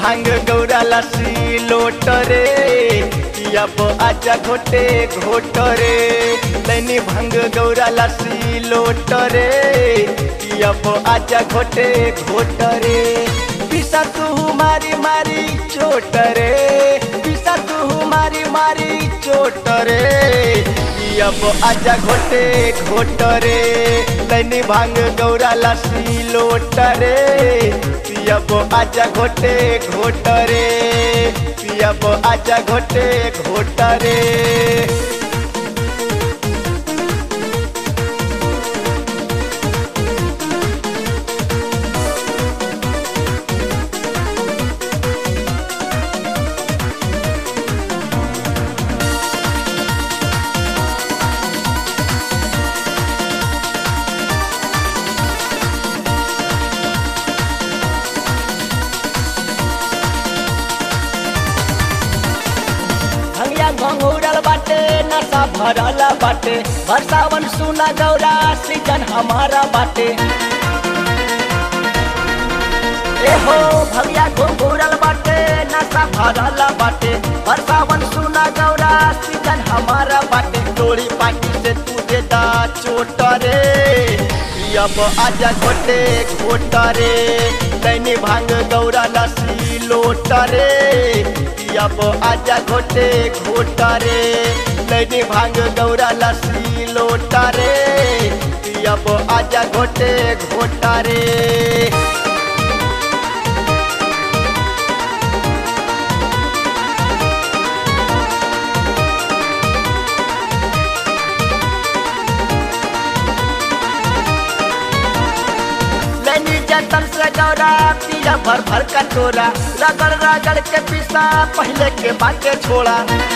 भांग गौरा लस्सी लोट रे अब आजा घोटे घोट रे लैनी भांग गौरा लस्सी लोट रे अब आजा घोटे घोट रे पिसा तू मारी मारी चोट रे पिसा तू मारी मारी चोट रे अब आजा घोटे घोट रे लैनी भांग गौरा लस्सी लोट रे पियब आजा घोटे घोट रे पियब आजा घोटे घोट रे भंगिया घंघूरल बाटे नशा भरल बाटे बरसावन सुना गौरा सीजन हमारा बाटे एहो भंगिया घंघूरल बाटे नशा भरल बाटे बरसावन सुना गौरा सीजन हमारा बाटे डोरी पाटी से तू देता चोट रे अब आजा घोटे घोट रे दैनी भांग गौरा लस्सी लोट रे अब आजा घोटे घोट रे दैनी भांग गौरा लस्सी लोट रे अब आजा घोटे घोट रे लैनी जतन से गौरा पिया भर भर का टोरा रगड़ रगड़ के पिसा पहले के बाटे छोड़ा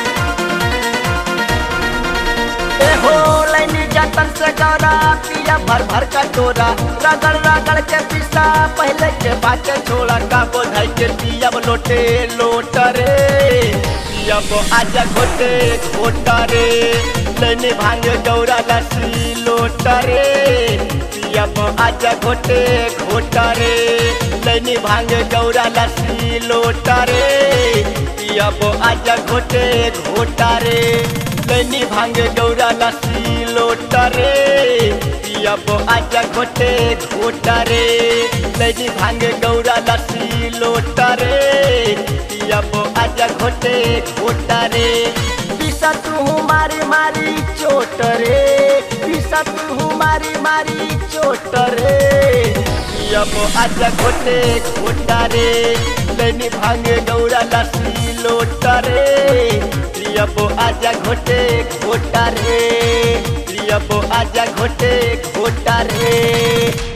ए हो लैनी जतन से गौरा पिया भर भर का टोरा रगड़ रगड़ के पिसा पहले के बाटे छोड़ा का बोझाई के पियब लोटे लोट रे पियब आजा घोटे घोट रे लैनी भांग गौरा लस्सी लोट रे पियब आजा घोटे घोट रे लैनी भांग गौरा लस्सी लोट रे पियब आजा घोटे घोट रे लैनी भांग गौरा लस्सी लोट रे पियब आजा घोटे घोट रे लैनी भांग गौरा लस्सी लोट रे पियब आजा घोटे घोट रे पिसा तू मारी मारी चोट रे पिसा तू मारी मारी चोट रे अब आजा घोटे घोट रे लैनी भांग गौरा लस्सी लोट रे अब आजा घोटे घोट रे अब आजा घोटे घोट रे